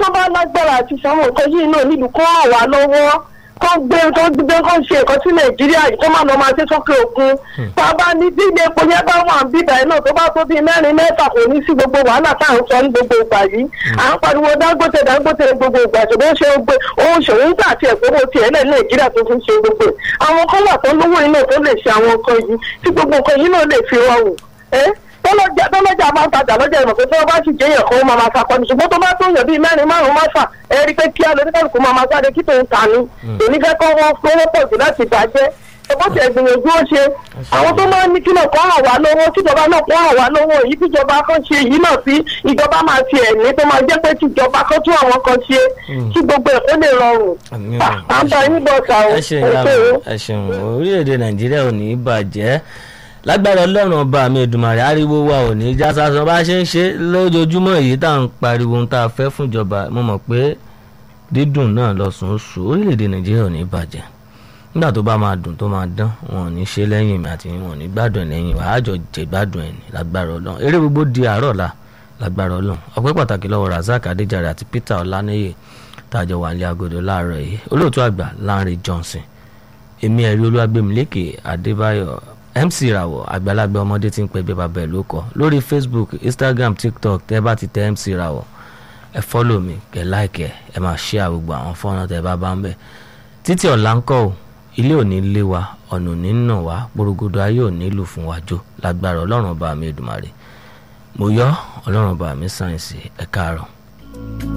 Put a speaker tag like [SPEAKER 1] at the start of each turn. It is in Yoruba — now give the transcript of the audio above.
[SPEAKER 1] tó bá lágbára àti sanwó nǹkan yìí náà nílùú kó ràn wá lọ́wọ́ kó gbé kó gbé kó ṣe nǹkan sí nàìjíríà yìí kó má lọ máa ṣe sókè òkun tá a bá ní bí ilé epo yẹn bá wà ń bíbà yìí náà tó bá tó bíi mẹ́rin mẹ́fà kò ní sí gbogbo wàhálà tá à ń sọ ní gbogbo ìgbà yìí à ń pariwo dangote dangote gbogbo ìgbà ṣùgbọ́n ṣe gbé òun ṣòwò ń gbà tiẹ̀ kówó tiẹ̀ lẹ́ nàìjíríà tó fi ń ṣe gbogbo ẹ̀ àwọn kan wà tó lówó yìí náà tó lè ṣe àwọn nǹkan yìí tí gbogbo nǹkan yìí náà lè fi rọrùn ẹ́ tọ́lọ́jà tọ́lọ́jà máa ń tajà lọ́jà ìmọ̀ pé tí wọ́n bá sì jẹ́ èèyàn kan ó máa máa sakọ ni ṣùgbọ́n tó bá tó yàn bíi mẹ́rin márùn-ún máfà ẹ rí i pé kíá lóní kálukú máa máa sáré kí tó ń ta ni èmi fẹ́ kọ́ wọ́n fowó pọ̀ jù láti bàjẹ́ ẹgbọ́n tẹ̀ gbìyànjú ó ṣe àwọn tó máa ń ní kílọ̀ kọ́ hàn wá lówó tíjọba náà kọ́ hàn wá lówó èyí tíjọba kan ṣe yìí náà sí ìjọba máa fi ẹ̀mí tó máa jẹ́ pé tíjọba kan tún àwọn kan ṣe kí gbogbo ẹ̀ kó lè rọrùn.
[SPEAKER 2] Àmín.
[SPEAKER 1] à ń bá yín bọ̀ sà o
[SPEAKER 2] ẹ ṣeun ìyá mi ẹ ṣeun orílẹ̀-èdè nàìjíríà ò ní í bàjẹ́ lágbára ọlọ́run ọba mi Èdùmàrè ariwo wa ò ní í já sásán bá ṣe ń ṣe lójoojúmọ́ èyí tá à ń pariwo ohun tá a fẹ́ fún ìjọba mo mọ̀ pé dídùn náà lọ́sùn oṣù orílẹ̀-èdè nàìjíríà ò ní í bàjẹ́ nígbà tó bá máa dùn tó máa dán wọn ò ní ṣe lẹ́yìn mi àti wọn ò ní gbádùn ẹ̀ lẹ́yìn wa àjọ jẹ gbádùn ẹ̀ ní lágbára ọlọ́run eré gbogbo di àárọ̀ la lágbára ọlọ́run ọpẹ́ pàtàkì lọ́wọ́ Razak Adéjàre àti Peter Ọláníyè tájọ wà ní agodo láàárọ̀ yìí olóòtú àgbà Lanre Johnson èmi ẹ̀rí olúwàgbẹ̀mílẹ́kè adébáyọ̀ mc rawọ àgbàlagbà ọmọdé tí ń pẹ́ bí bàbá ẹ̀ ló kọ lórí facebook instagram tiktok tẹ́ bá ti tẹ mc rawọ ẹ fọ́lọ̀ mi kẹ́ láìkẹ́ ẹ máa share gbogbo àwọn fọ́nrán tẹ́ bá bá ń bẹ̀ títí ọ̀la ń kọ́ ò ilé ò ní lé wa ọ̀nà ò ní nà wá gbòrògbòdò ayé ò ní lù fún wa jó lágbára ọlọ́run ọba mi èdùmàrè mo yọ ọlọ́run ọba mi sáyẹ̀nsì ẹ̀ káàárọ̀.